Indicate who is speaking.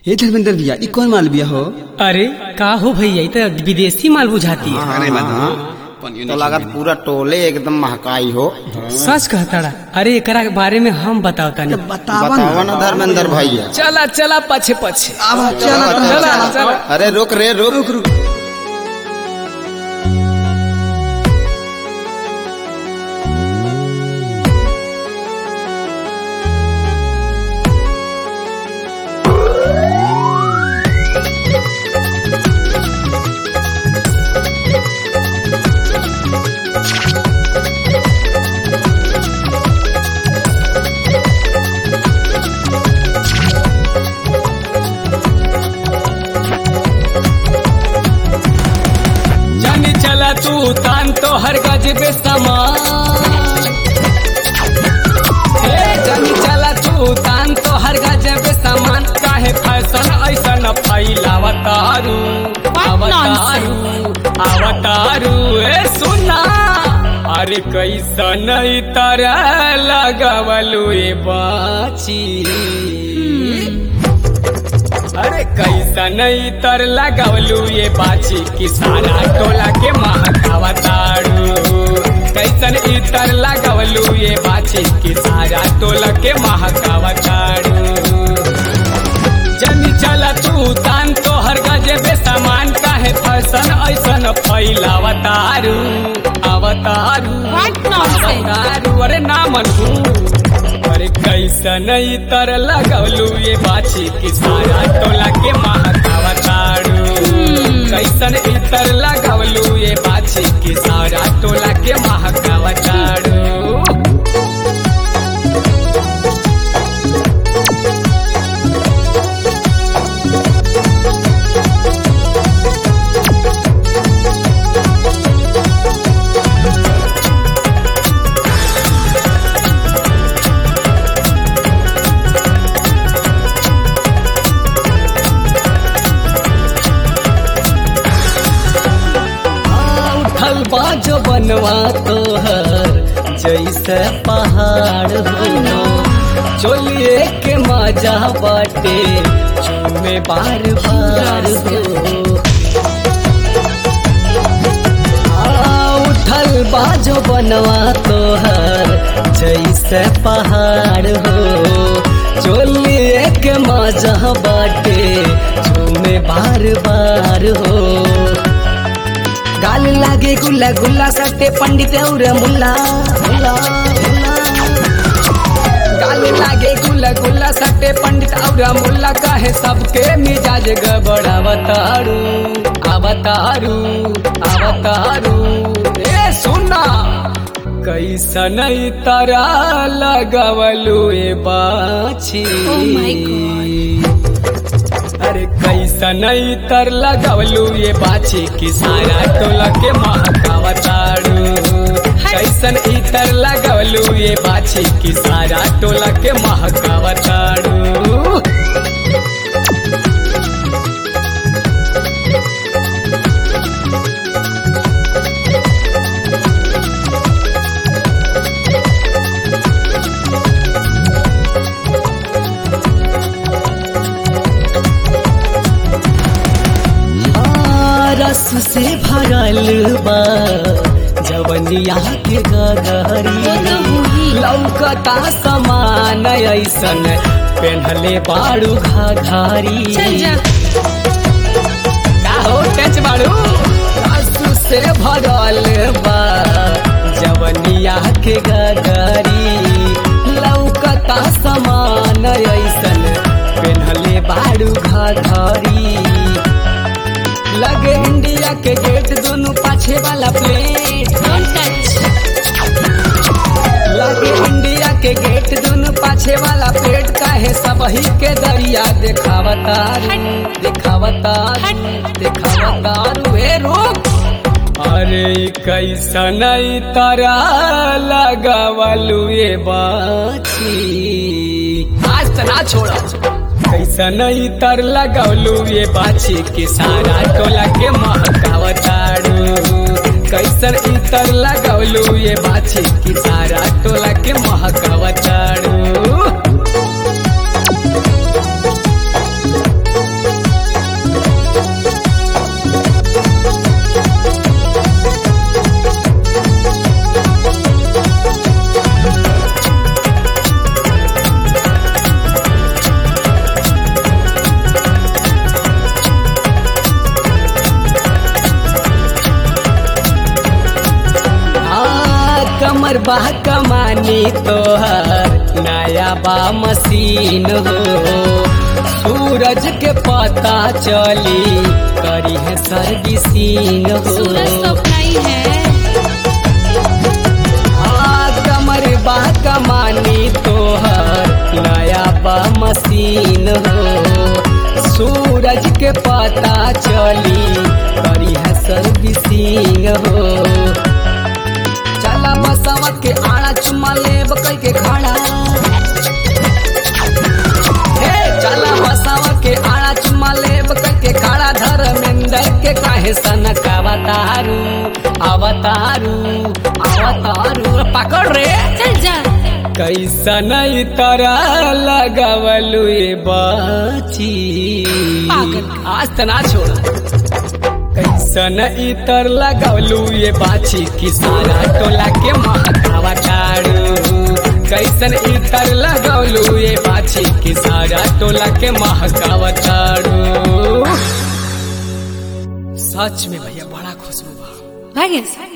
Speaker 1: हे धर्मेंद्र भैया ई कौन माल बिया हो
Speaker 2: अरे का हो भैया ई तो विदेशी माल बुझाती है
Speaker 1: अरे हाँ तो लागत पूरा टोले एकदम महकाई हो
Speaker 2: सच कहताड़ा अरे एकरा के बारे में हम बताओ तानी
Speaker 1: बतावा ना धर्मेंद्र भैया
Speaker 2: चला चला पछे पछे
Speaker 1: अब चला
Speaker 2: चला चला
Speaker 1: अरे रुक रे रुक रुक
Speaker 2: जानी चला तू तान तो हर गजबे समान ए, जानी चला तू तान तो हर गजबे समान काहे फैशन ऐसन फैलावतारू अवतारू अवतारू ए सुना अरे कैसन ई तरह लगवलू ए बाची अरे कैसा नहीं तर लगावलू ये बाची की सारा टोला के महकावतारू कैसन इतर लगावलू ये बाची की सारा टोला के महकावतारू जनी चला तू तान तो हर गजे बे सामान काहे फैशन ऐसन फैलावतारू अवतारू
Speaker 3: What nonsense?
Speaker 2: अवतारू अरे ना मनू अरे कैसन तर लगौलू ये बाछी की सारा टोला के महकावतारू कैसन इतर लगौलू ये बाछी की सारा टोला के महकावतारू उठल बाजो बनवा तोहर जैसे पहाड़ हो चोलिए के मजा बाटे चूमे बार बार हो आ, उठल बाजो बनवा तोहर जैसे पहाड़ हो चोलिए के मजा बाटे चूमे बार बार हो गाल लागे गुल्ला गुल्ला सट्टे पंडित और मुल्ला मुल्ला, मुल्ला। गाल लागे गुल्ला गुल्ला सट्टे पंडित और मुल्ला कहे सबके मिजाज गबड़ावतारू अवतारू अवतारू ए सुना कैसन तारा लगवलू ए बाछी
Speaker 3: Oh my
Speaker 2: अरे कैसन तर लगवलू ये बाछी की सारा टोला के महकावतारू कैसन इतर लगवलू ये बाछी की सारा टोला के महकावतारू आ, रस से भरल बा जवनिया के गगरी लौकता समान ऐसन पेन्हले बाड़ू घाघारी
Speaker 3: चल जा
Speaker 2: का हो टच बाड़ू रस से भरल बा जवनिया के गगरी लौकता समान ऐसन पेन्हले बाड़ू घाघारी लगे इंडिया के गेट दोनों पाछे वाला प्लेट
Speaker 3: Don't touch.
Speaker 2: लगे इंडिया के गेट दोनों पाछे वाला प्लेट काहे सबही के दरिया देखावतारू देखावतारू देखावतारू ए रोक अरे कैसन तारा लगावलू ये बाछी आज तना छोड़ा कैसन तर लगौलू ये बाछी के सारा टोला के महकावतारू कैसन इतर लगौलू ये बाछी की सारा टोला के महकावतारू कमर बा कमानी तोहर नया बा मशीन हो सूरज के पता चली करी है सर्विसिंग
Speaker 3: सूरज तो
Speaker 2: हो
Speaker 3: अपना ही है
Speaker 2: हाँ, कमर बा कमानी तोहर नया बा मशीन हो सूरज के पता चली करी है सर्विसिंग हो चला बसवा के आड़ा चुमा लेब कई के खाड़ा हे चला बसवा के आड़ा चुमा लेब कई के खाड़ा धर्मेंद्र के काहे सनक अवतारू अवतारू अवतारू पकड़ रे
Speaker 3: चल जा
Speaker 2: कैसन तरह लगवलु ये बाची
Speaker 3: पागल।
Speaker 2: आज तना छोड़ा कैसन इतर लगवलु ये बाची कि सारा टोला के महकावा टाड़ू कैसन इतर लगवलु ये बाची कि सारा टोला के महकावा टाड़ू सच में भैया बड़ा खुशबू बा
Speaker 3: भागेश